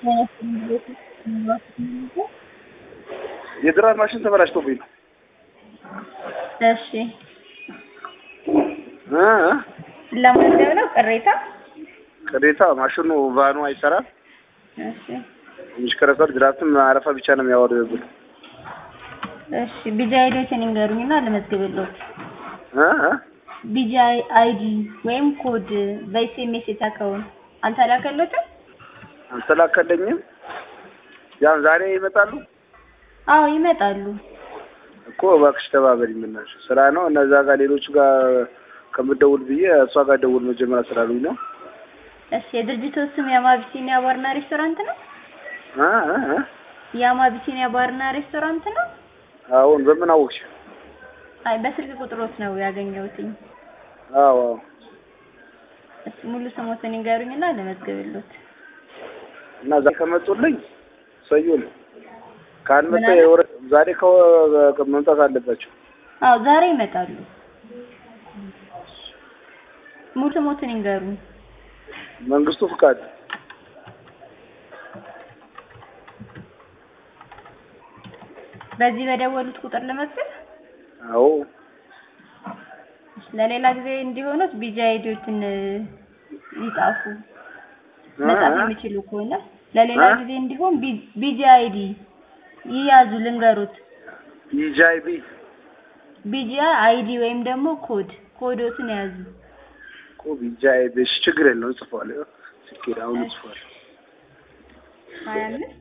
የድራር ማሽን ተበላሽቶብኝ ነው። እሺ እ ለማንደብ ነው ቅሬታ? ቅሬታ ማሽኑ ቫኑ አይሰራም። እሺ የሚሽከረከር ድራፍትም አረፋ ብቻ ነው የሚያወርድብን። እሺ ቢጂ አይዲዎችን ይንገሩኝና ልመዝግብልዎት። እ እ ቢጂ አይዲ ወይም ኮድ በኤስኤምኤስ የተላከውን አልተላከሎትም? አልተላከለኝም። ያው ዛሬ ይመጣሉ አዎ ይመጣሉ። እኮ እባክሽ ተባበሪኝ በእናትሽ። ስራ ነው እነዛ ጋር ሌሎቹ ጋር ከምደውል ብዬ እሷ ጋር ደውል መጀመሪያ ስላሉኝ ነው። እሺ የድርጅቱ ስም የአማቢሲኒያ ባርና ሬስቶራንት ነው? እ እ እ የአማቢሲኒያ ባርና ሬስቶራንት ነው? አሁን በምን አወቅሽ? አይ በስልክ ቁጥሮት ነው ያገኘሁትኝ። አዎ አዎ እሺ ሙሉ ስሞትን ይንገሩኝና ልመዝግብልዎት። እና ዛሬ ከመጡልኝ ሰዩ ነው። ካልመጣ ምን አለ? የወረ- ዛሬ ከወ- መምጣት አለባቸው። አዎ ዛሬ ይመጣሉ። ሙሉ ስሞትን ይንገሩኝ። መንግስቱ ፍቃድ በዚህ በደወሉት ቁጥር ልመዝግብ? አዎ ለሌላ ጊዜ እንዲሆኑት ቢጂ አይዲዎችን ይጻፉ። እ መጻፍ እ የሚችሉ ከሆነ ለሌላ እ? ጊዜ እንዲሆን ቢጂ አይዲ ይያዙ ልንገሩት። ኢጃይቢ ቢጂ አይዲ ወይም ደግሞ ኮድ ኮዶትን ያዙ። እኮ ኢጃይቢ እሺ፣ ችግር የለውም እጽፈዋለሁ። ስኬድ አሁን እጽፈዋለሁ። ሀያ አምስት